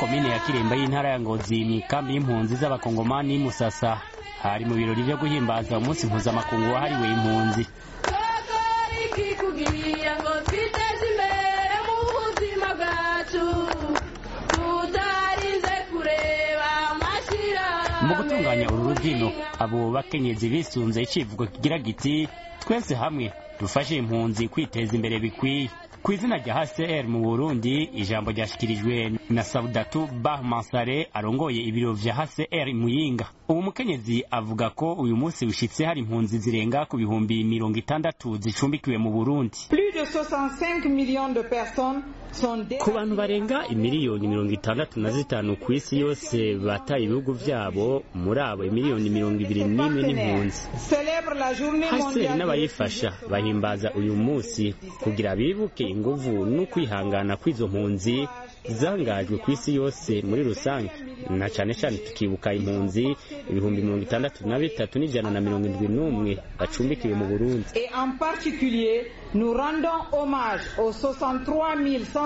komine ya kiremba y'intara ya ngozi mu ikambi y'impunzi z'abakongomani musasa hari mu birori byo guhimbaza umunsi mpuzamakungu wahariwe impunzi ikikugiye ngo twiteze imbere mu buzima bwacu tutarinze kureba amashyirahamwe mu gutunganya uru rubyino abo bakenyezi bisunze icivugo kigira giti twese hamwe dufashe impunzi kwiteza imbere bikwiye ku izina rya hcr mu burundi ijambo ryashyikirijwe na saudatu bah mansare arongoye ibiro vya hcr muyinga ubu mukenyezi avuga ko uyu munsi ushitse hari impunzi zirenga ku bihumbi mirongo itandatu zicumbikiwe mu burundi Plus de 65 millions de personnes sont ku bantu barenga imiliyoni mirongo itandatu na zitanu ku isi yose bataye ibihugu vyabo muri abo imiliyoni mirongo ibiri n'imwe n'impunzi célèbrent la journée haseri mondiale n'abayifasha bahimbaza uyu munsi kugira bibuke inguvu n'ukwihangana kw'izo mpunzi zangajwe ku isi yose muri rusange na cane cane tukibuka impunzi ibihumbi mirongo itandatu na bitatu n'ijana na mirongo indwi n'umwe bacumbikiwe mu burundi Et en particulier, nous rendons hommage aux 63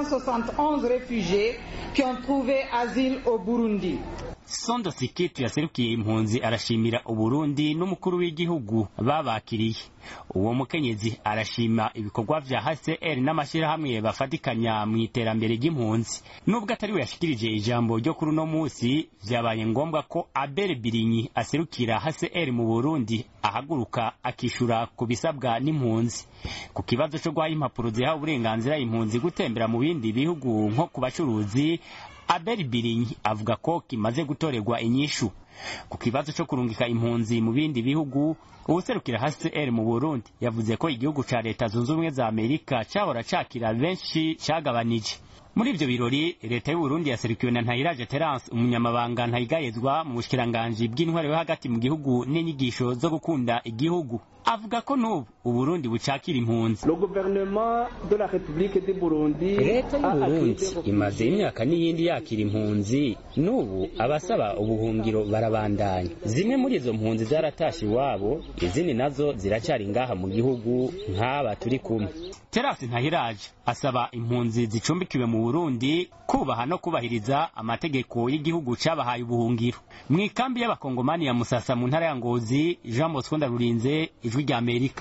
171 réfugiés qui ont trouvé asile au Burundi. sondo sikitu yaserukiye impunzi arashimira uburundi n'umukuru w'igihugu babakiriye uwo mukenyezi arashima ibikorwa vya hcr n'amashyirahamwe bafatikanya mu iterambere ry'impunzi nubwo atari we yashikirije ijambo ryo kuri uno munsi vyabaye ngombwa ko abel birinyi aserukira hcr mu burundi ahaguruka akishura ku bisabwa n'impunzi ku kibazo co guha impapuro ziha uburenganzira impunzi gutembera mu bindi bihugu nko ku bacuruzi abel birinyi avuga ko kimaze gutorerwa inyishu ku kibazo cyo kurungika impunzi mu bindi bihugu uwuserukira hcr mu burundi yavuze ko igihugu ca leta zunze ubumwe za amerika cahora cakira benshi cagabanije muri ivyo birori leta y'uburundi yaserukiwe na ntayiraje terence umunyamabanga ntayigayezwa mu bushikiranganji bw'intwaro yo hagati mu gihugu n'inyigisho zo gukunda igihugu avuga ko n'ubu uburundi bucakira impunzi Le gouvernement de la République du Burundi leta a y'uburundi accueilli imaze imyaka n'iyindi yakira impunzi n'ubu abasaba ubuhungiro barabandanya zimwe muri izo mpunzi zaratashe iwabo izindi nazo ziracyari ngaha mu gihugu nk'aba turi kumwe terasi ntahiraje asaba impunzi zicumbikiwe mu burundi kubaha no kubahiriza amategeko y'igihugu cabahaye ubuhungiro mu ikambi y'abakongomani ya musasa mu ntara ya ngozi jean bosco ndarurinze ijwi ry'amerika